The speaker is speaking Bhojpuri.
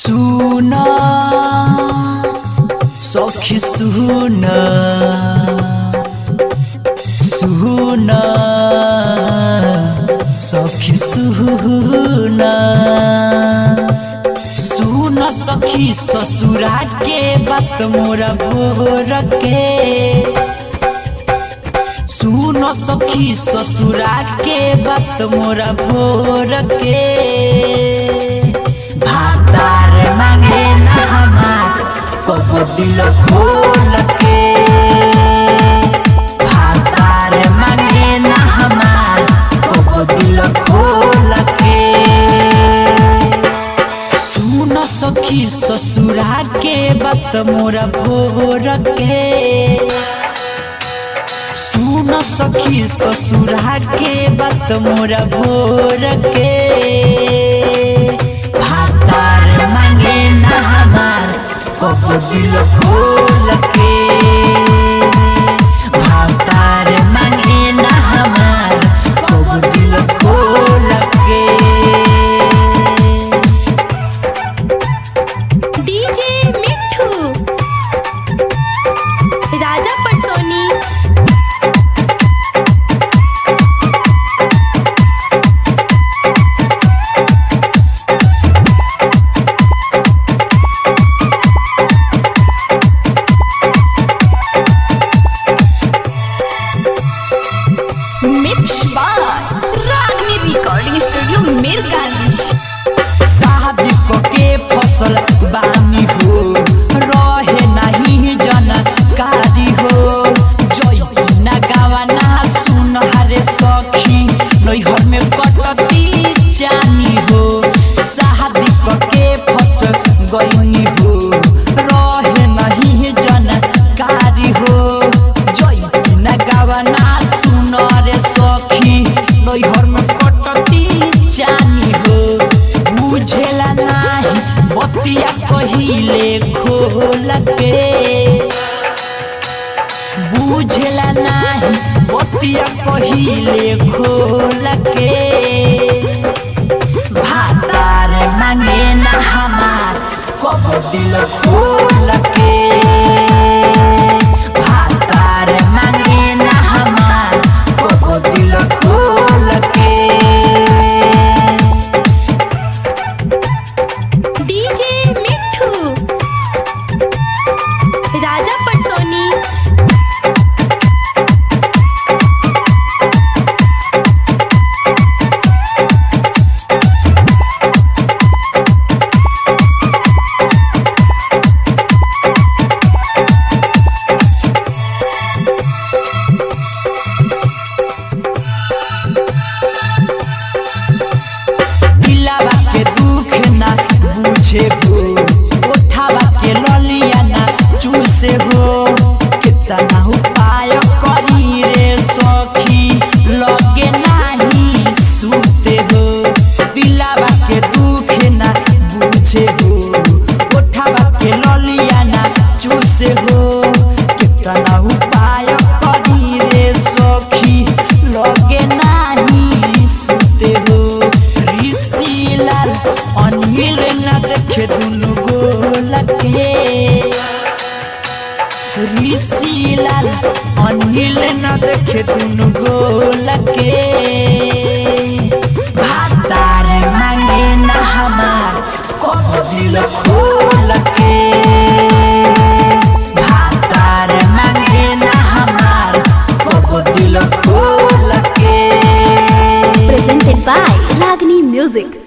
सुना सखी सुना सुना सखी सुना सुन सखी ससुरा के बात मोरा बोर के सुन सखी ससुरा के बात मोरा भोर के भातार मांगे ना हमार कबो दिल खोल के भातार मांगे ना हमार कबो दिल खोल के सुन सखी ससुरा के बात मोरा भोर के सुन सखी ससुरा के बात मोरा भोर के भातार मांगे ना हमार कब दिल खोल के भातार मांगे ना हमार कब दिल खोल के DJ Mithu Raja Patsoni mix by Ragni recording studio Mirganj शादी क के फसल बानी हो रहे नहीं जनकारी हो जैती ना गावा ना सुन हरे सखी नैहर में कटती जानी हो शादी क के फसल गईनी हो रहे नहीं जनकारी हो जैती ना गावा ना सुन रे सखी नैहर में कटती जानी हो बुझेला नाही बतिया कहिले खोल के बुझेला नाही बतिया कहिले खोल के भातार मांगे ना हमार कब दिल खोल के भातार मांगे ना हमार कब दिल खोल के डीजे मिठू राजा पटसोनी दिलावा के दुख ना बुझे हो ओठावा के ललिया ना चूसे हो कितना उपाय करी रे सखी लगे नाही सुते हो दिलावा के दुख ना बुझे हो ओठावा के ललिया ना चूसे हो कितना उपाय करी रे सखी लगे नाही सुते हो ऋषि लाल अनिल न देखे दुनु गोल के ऋषि लाल अनिल न देखे दुनु गोल के भातार मांगे ना हमार कब दिल खोल के भातार मांगे ना हमार कब दिल खोल के presented by Ragni Music